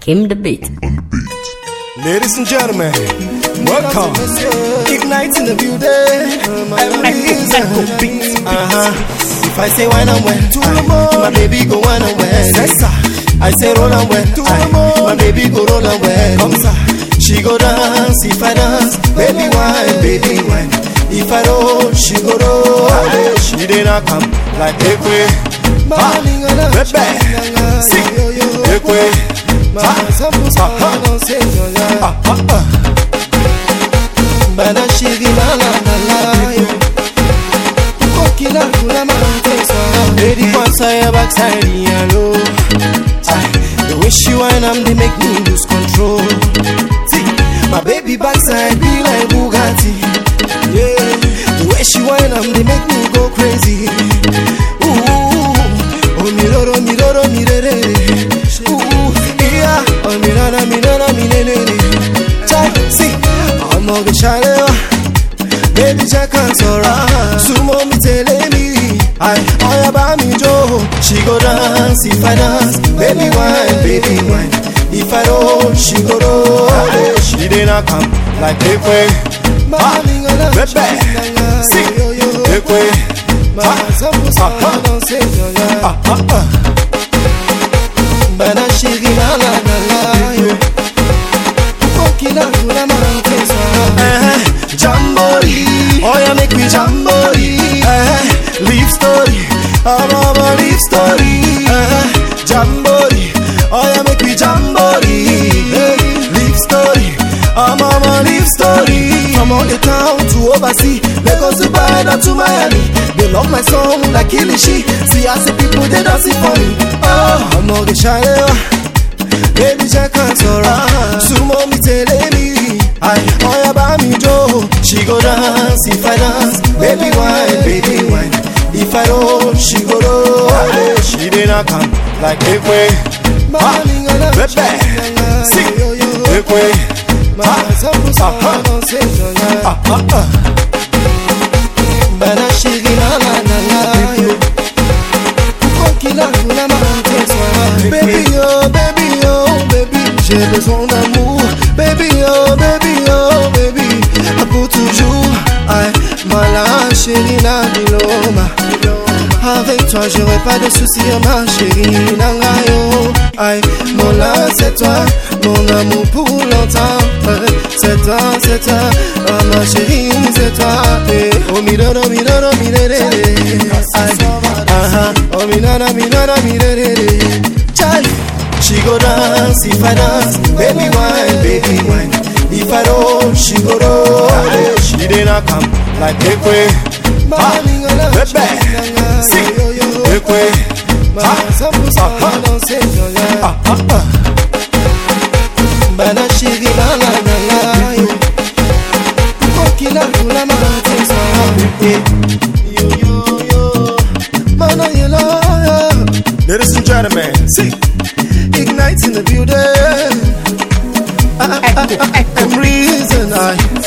Kim the beat. Ladies and gentlemen, welcome. Ignite in the building. Uh-huh. If I say wine and when, my baby go wine and when. I say roll and when, my baby go roll and when. She go dance, if I dance, baby wine, baby wine. If I roll, she go roll. She did not come like Ekwe. Ha, Pepe, si, Ekwe. Ha, ha, ha, ha, ha. Bana shiri la la la la yo Kokila kula mantesa Lady once I have backside yellow. The way she whine am they make me lose control. See, my baby backside be like Bugatti. Yeah, the way she whine am they make me go crazy. Ooh, oh mi loro mi loro mi re re re. Ooh, yeah, oh mi loro mi loro mi re re re. Chai, see, I'm not gonna shine baby jẹ́ ká sọ̀rọ̀ súnmọ́ mi tẹ̀lé mi àì ọ̀yà bá mi jó she go dance if i dance baby wine baby wine if i roll she go roll she dey knack am like ekwe ha pepe si ekwe ha ha ha ha ha. Bana shiri la la la la yo Kokila kula mantesa Eh, Jamboree, oh yeah, make me jamboree. Eh, leave story, I'm on a leave story. Eh, jamboree, oh yeah, make me jamboree. Eh, leave story, I'm on a leave story. From all the town to overseas, Lagos to Dubai to Miami. They love my song like Kilishi. See, I see people they dancing for me. Oh, I'm not the shy. Baby jẹ́ ká sọ̀rọ̀ súnmọ́ mi tẹ̀lé mi àì ọ̀yà bá mi jó she go dance if I dance baby wine baby wine if I roll she go roll she dey knack am like ekwe ha pepe si ekwe ha ha ha ha ha ha. Bana shiri la la la la yo Kokila kula mantesa Baby oh baby oh baby J'ai besoin d'amour baby oh baby oh baby Pour toujours Aïe Mala chérie na biloma Avec toi j'aurai pas de soucis ma chérie Nangayo Aïe Mon là c'est toi Mon amour pour longtemps Euh, C'est toi c'est toi Oh ma chérie c'est toi eh. Oh mi do do mi do do mi re re re Aïe uh-huh. Oh mi na na mi na na mi re re re Chai. She go dance if I dance, baby wine, baby wine. If I roll, she go roll. She dey knack am like ekwe, ha, pepe, si, ekwe, ha, ha, ha, ha, ha, ha. Bana shiri la la la la yo Kokila kula mantesa Yo yo yo Mana yela Ladies and gentlemen, see, Ignite in the building I, I, I, I, I'm reason I